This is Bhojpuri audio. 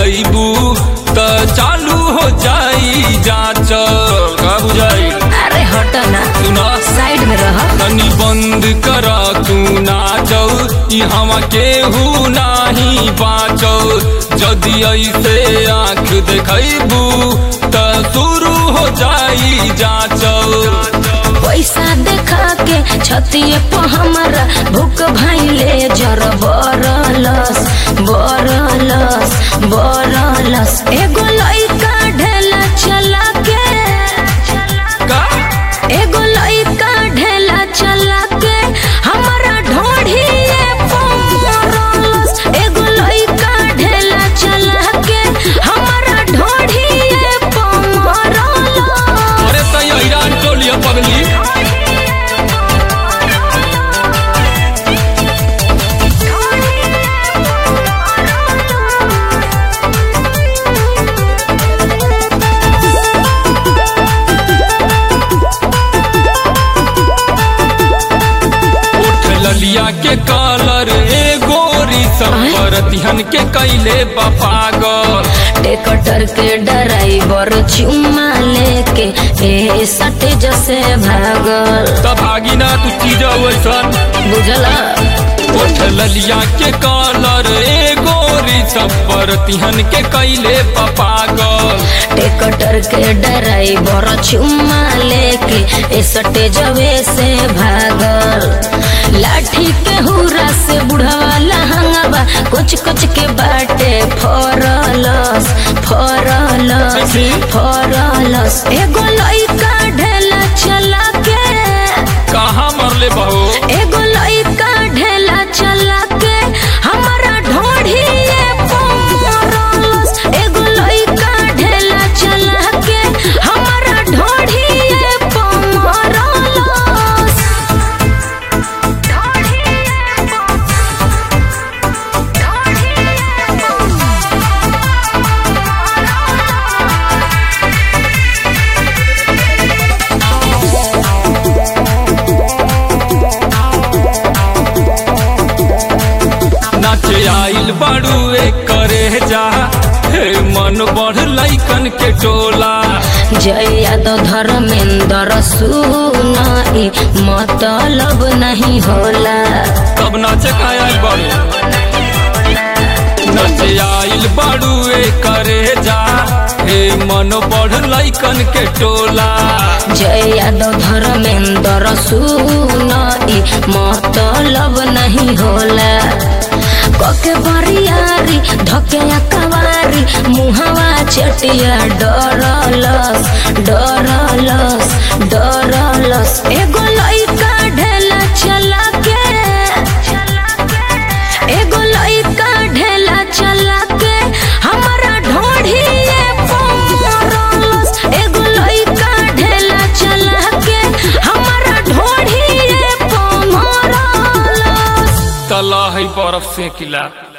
देखबू त चालू हो जाई जांच का बुझाई अरे हट ना सुना साइड में रह तनी बंद कर तू नाचौ ई हवा केहू नाही बाचौ जदि ऐसे आँख देखबू त शुरू हो जाई जांचौ पैसा देखा के छतिए पर हमारा भूख भाईले जर बरलस बरलस बरलस एगो लइका ढेला चला के का एगो लइका ढेला चला के हमारा ढोढ़िए पमरलस एगो लइका ढेला चला के हमारा ढोढ़िए पमरलस अरे तई हैरान टोलिया पगली उठ ललिया के कलर ए गोरी संवरतिहन के कैले बपागल टेकटर के ड्राइवर चुम्मा लेके ए सटे जसे भागल त भागी ना तू चीज वैसन बुझला उठ ललिया के कलर ए गोरी संवरतिहन के कैले बपागल टेकटर के ड्राइवर चुम्मा लेके ए सटे जवे से भागल लाठी के हुरा से बुढ़वा लहंगवा कुछ कुछ के बाटे फरलस फरलस ऐसे? फरलस एगो लइका ढेला चला के कहाँ मरले बहो एगो लइका ढेला चला के हमारा ढोढ़िए पमरलस एगो लइका ढेला चला के हमारा ढोढ़िए पमरलस नाचे आइल बाड़ुए करे जा हे मन बढ़ लैकन के टोला जया तो धर्मेंद्र सुनाई मतलब नहीं होला तब नाचे का आइल बाड़ू नाचे आइल बाड़ुए करे जा हे मन बढ़ लैकन के टोला जय यादव धर्मेंद्र सुनाई मतलब नहीं होला कके बरियारी धके कवारी मुहवा चटिया डरलस डरलस डरलस एगो लइका ढेला चला के एगो लइका ढेला चला के हमारा ढोढ़िए पमरलस एगो लइका ढेला चला के हमारा ढोढ़िए पमरलस तला है बर्फ से किला